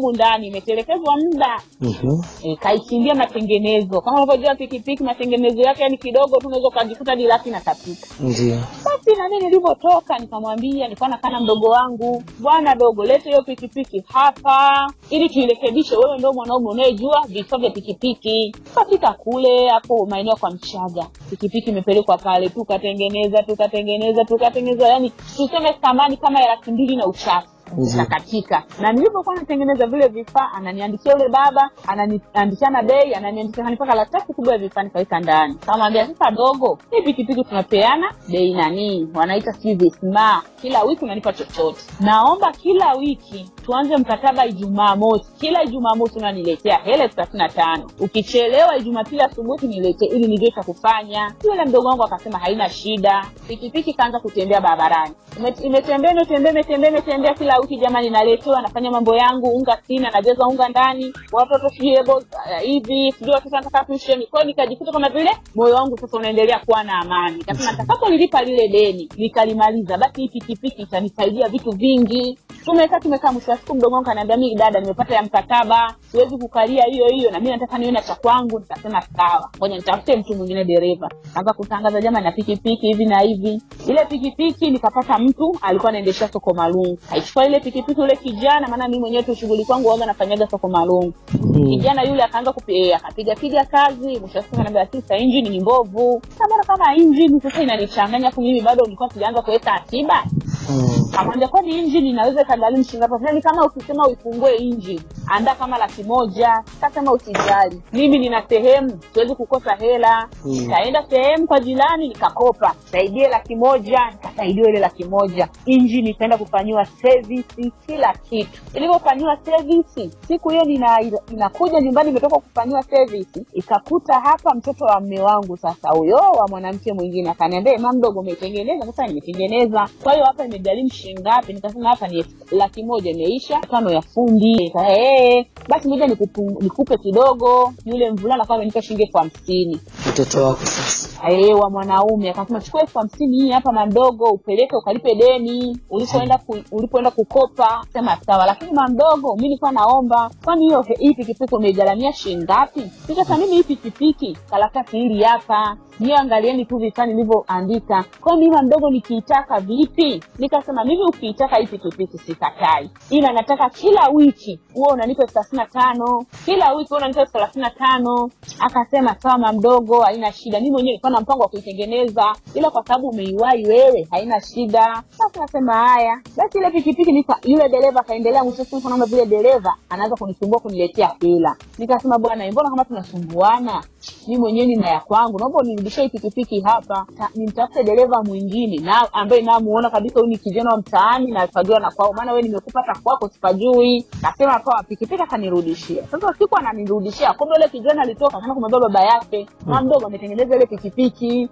humu ndani imetelekezwa muda Mhm. e, kaichimbia matengenezo kama unavyojua pikipiki matengenezo yake yani kidogo tu unaweza ukajikuta dilaki natapika Ndio. basi na mimi nilivyotoka nikamwambia nilikuwa nakaa na mdogo wangu bwana dogo lete hiyo pikipiki hapa ili tuirekebishe wewe ndo mwanaume unayejua vifaa vya pikipiki tukafika kule hapo maeneo kwa mchaga pikipiki imepelekwa pale tukatengeneza tukatengeneza tukatengeneza yani tuseme thamani kama ya laki mbili na uchafu Mhm. nakatika na nilivyokuwa natengeneza vile vifaa ananiandikia yule baba ananiandikana bei ananiandikia mpaka karatasi kubwa ya vifaa nikaweka ndani kamwambia sasa dogo hii pikipiki tunapeana bei nanii wanaita sijui visma kila wiki unanipa chochote naomba kila wiki tuanze mkataba ijumaa mosi kila ijumaa mosi unaniletea hela elfu thelathini na tano ukichelewa jumapili asubuhi niletee ili nijue cha kufanya yule mdogo wangu akasema haina shida pikipiki kaanza kutembea barabarani Ime- imetembea imetembea imetembea imetembea kila wiki jamani naletewa nafanya mambo yangu unga sina najaza unga ndani watoto sijui ebo uh, hivi sijui watoto nataka tusheni kwao nikajikuta kama vile moyo wangu sasa unaendelea kuwa na amani nikasema nitakapolilipa lile deni nikalimaliza basi hii pikipiki itanisaidia vitu vingi tumekaa tumekaa mwisho wa siku mdogo wangu kaniambia mimi dada nimepata ya mkataba siwezi kukalia hiyo hiyo na mimi nataka niwe na cha kwangu nikasema sawa ngoja nitafute mtu mwingine dereva kaanza kutangaza jamani na pikipiki hivi na hivi ile pikipiki nikapata mtu alikuwa anaendesha soko malungu aichukua ile pikipiki ule kijana maana mimi mwenyewe tu shughuli kwangu waga nafanyaga soko malungu kijana yule akaanza kupi- eh, akapiga piga kazi mwisho wa siku anaambia sasa injini ni mbovu samara kama injini sasa inanichanganya afu mimi bado nilikuwa sijaanza kuweka akiba Mm. akamwambia kwani injini inaweza ikagharimu shilingi ngapi Yaani kama ukisema uifungue injini andaa kama laki moja kasema usijali mimi nina sehemu siwezi kukosa hela Mm. nikaenda sehemu kwa jirani nikakopa saidie laki moja nikasaidiwa ile laki moja injini ikaenda kufanyiwa sevisi kila kitu ilivyofanyiwa sevisi siku hiyo nina, inakuja nyumbani imetoka kufanyiwa sevisi ikakuta hapa mtoto wa mme wangu sasa huyo wa mwanamke mwingine akaniambia ma mdogo umetengeneza sasa nimetengeneza kwa hiyo hapa imegharimu shilingi ngapi nikasema hapa ni elfu- laki moja imeisha tano ya fundi Nika, "Eh, basi moja nikupu- nikupe kidogo yule mvulana kama amenipa shilingi elfu hamsini Mtoto wako sasa. Eh, wa mwanaume akasema chukua elfu hamsini hii hapa mamdogo upeleke ukalipe deni ulipoenda ku, ulipoenda kukopa sema sawa lakini mamdogo mi nilikuwa naomba kwani hiyo hii pikipiki umeigaramia shilingi ngapi nikasa mimi hii pikipiki karatasi hili hapa niyo angalieni tu vifaa nilivyoandika kwa mimi mamdogo nikiitaka vipi nikasema mimi ukiitaka hii pikipiki sikatai ila nataka kila wiki huwa unanipa elfu thelathini na tano kila wiki huwa unanipa elfu thelathini na tano akasema sawa mamdogo haina shida mi mwenyewe nilikuwa na mpango wa kuitengeneza ila kwa sababu umeiwahi wewe haina shida sasa nasema haya basi ile pikipiki nika yule dereva akaendelea mwisho wa siku naona vile dereva anaanza kunisumbua kuniletea hela nikasema bwana mbona kama tunasumbuana mi mwenyewe nina ya kwangu naomba unirudishie hii pikipiki hapa Ta- nimtafute dereva mwingine na ambaye namuona kabisa huyu ni kijana wa mtaani na pajua na kwao maana wewe nimekupa hata kwako sipajui nasema poa pikipiki akanirudishia sasa siku ananirudishia kumbe ule kijana alitoka kana kumwambia baba yake mama mdogo ametengeneza ile pikipiki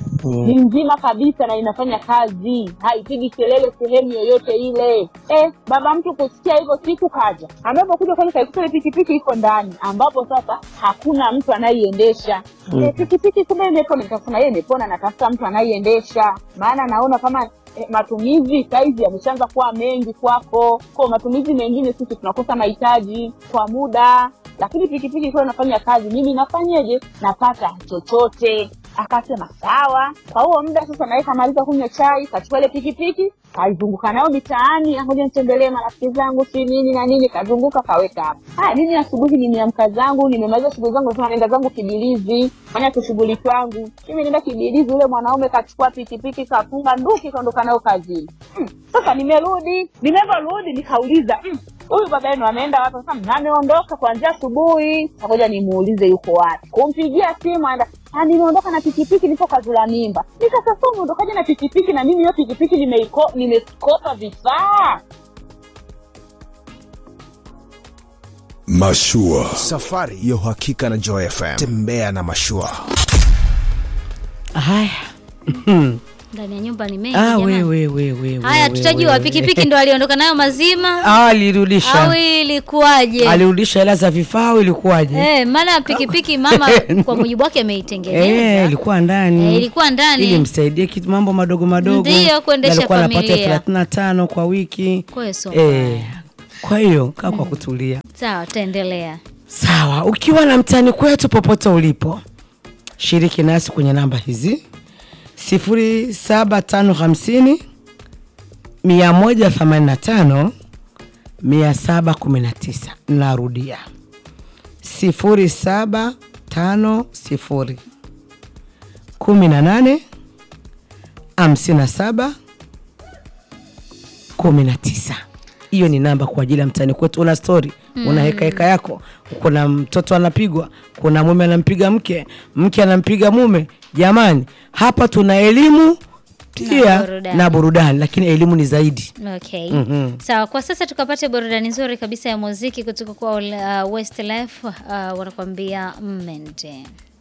ni Mm. nzima kabisa na inafanya kazi haipigi kelele sehemu yoyote ile eh, baba mtu kusikia hivyo siku kaja ambapo kuja kwani kaikuta ile pikipiki iko ndani ambapo sasa hakuna mtu anaiendesha Mm. eh, pikipiki kumbe imepona nikasema yeye imepona natafuta mtu anaiendesha maana naona kama eh, matumizi saizi yameshaanza kuwa mengi kwako kwa matumizi mengine sisi tunakosa mahitaji kwa muda lakini pikipiki ikiwa inafanya kazi mimi nafanyeje napata chochote akasema sawa kwa huo muda sasa naye kamaliza kunywa chai kachukua ile pikipiki kazunguka nayo mitaani ngoja nitembelee marafiki zangu si nini na nini kazunguka kaweka hapo haya mimi asubuhi nimeamka zangu nimemaliza shughuli zangu nasema naenda zangu kibilizi fanya kushughuli kwangu mimi naenda kibilizi ule mwanaume kachukua pikipiki kafunga nduki kaondoka nayo kazini hmm. sasa nimerudi nimevyorudi nikauliza hmm, huyu baba yenu ameenda wapi sasa ameondoka kuanzia asubuhi ngoja nimuulize yuko wapi kumpigia simu aenda "Ah, nimeondoka na pikipiki nipo kazula mimba nikasasa umeondokaje na pikipiki na mimi hiyo pikipiki nimeiko- nimekopa vifaa Mashua. safari ya uhakika na Joy FM. Tembea na mashua. haya ndani ya nyumba ni mengi ah, jamani. we, we, we, we, haya we, tutajua we, we. pikipiki ndo aliondoka nayo mazima Ah, alirudisha au ilikuwaje alirudisha hela za vifaa au ilikuwaje Eh, maana pikipiki mama kwa mujibu wake ameitengeneza Eh, ilikuwa ndani Eh, ilikuwa ndani. ili msaidie kitu mambo madogo madogo Ndiyo, kuendesha Na alikuwa anapata familia. elfu thelathini na tano kwa wiki Kwa hiyo sio Eh, kwa hiyo kaa kwa kutulia Sawa, taendelea. sawa ukiwa na mtani kwetu popote ulipo shiriki nasi kwenye namba hizi 0750 185 719 narudia 0750 18 57 19 hiyo ni namba kwa ajili ya mtani kwetu una stori una heka heka yako kuna mtoto anapigwa kuna mume anampiga mke mke anampiga mume jamani hapa tuna elimu pia burudani. na burudani lakini elimu ni zaidi Okay. Mhm. Sawa, kwa sasa tukapate burudani nzuri kabisa ya muziki kutoka kwa uh, Westlife uh, wanakuambia Mente.